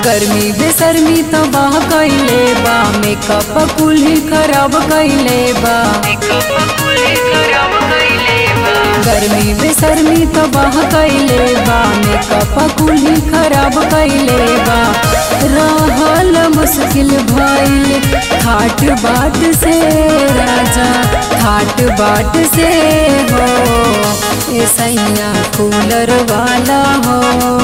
गर्मी बेसर्मी तो बाह कैले बा मेकअप कुल्ही खराब कैले बा गर्मी बेसर्मी तो बाह कैले बा मेकअप कुल्ही खराब कैले बा रहल मुश्किल भइल खाट बाट से राजा खाट बाट से हो ए सैया कूलर वाला हो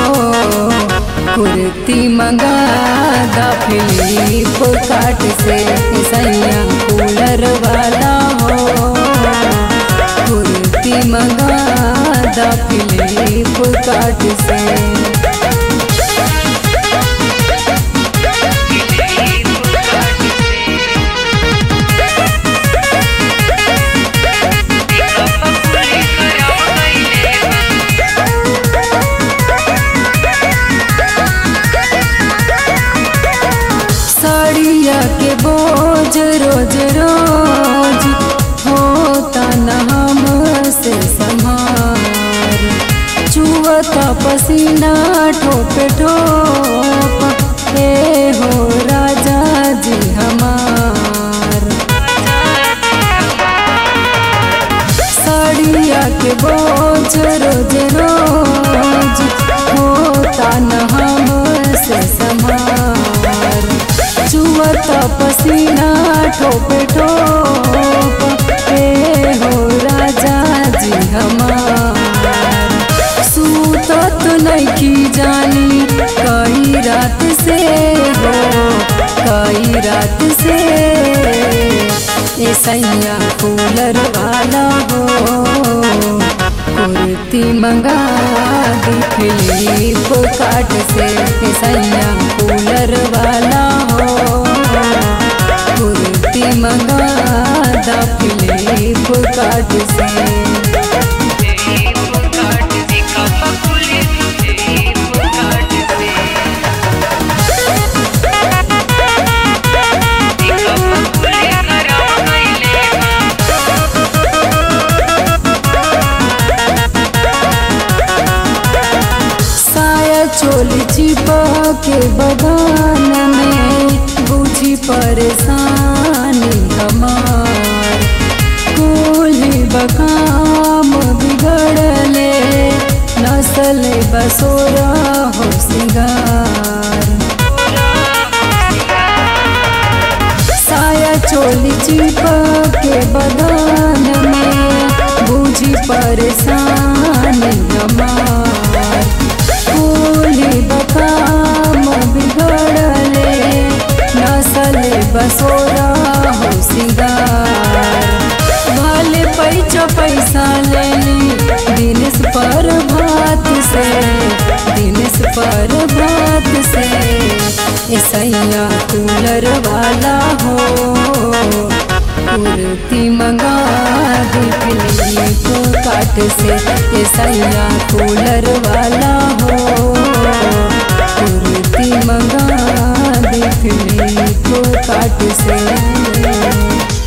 कुर्ती मंगा दा फिलिप काट से ए सैया कूलर वाला हो कुर्ती मंगा दा फिलिप काट से साड़िया के बोझ रोज रोज होता न हमसे संहार चुवता पसीना ठोप ठोप हे हो राजा जी हमार साड़िया के बोझ रोज रोज होता न हमसे संहार चुवता पसीना ठोप ठोप हे हो राजा जी हमार सूतत नइखी जानी कई रात से हो कई रात से ए सैया कूलर वाला हो कुर्ती मंगा दी फिलिप काट से ए सैया कूलर वाला हो कुर्ती मंगा दा फिलिप काट से साया चोली चिपा के बगान में बुझी परेशानी हमार कोली बकाम बिगड़ले नसल बसोरा हो सिंगार साया चोली चिपा के बगान में बुझी परेशानी हमार कोली बकाम बिगड़ले नसल बसोरा हो सिंगार भले पैचा पैसा लेली दिनेश पर भात से दिनेश पर भात से ए सैया कूलर वाला हो कुर्ती मंगा दी फिलिप काट से ए सैया कूलर वाला हो कुर्ती मंगा दी फिलिप काट से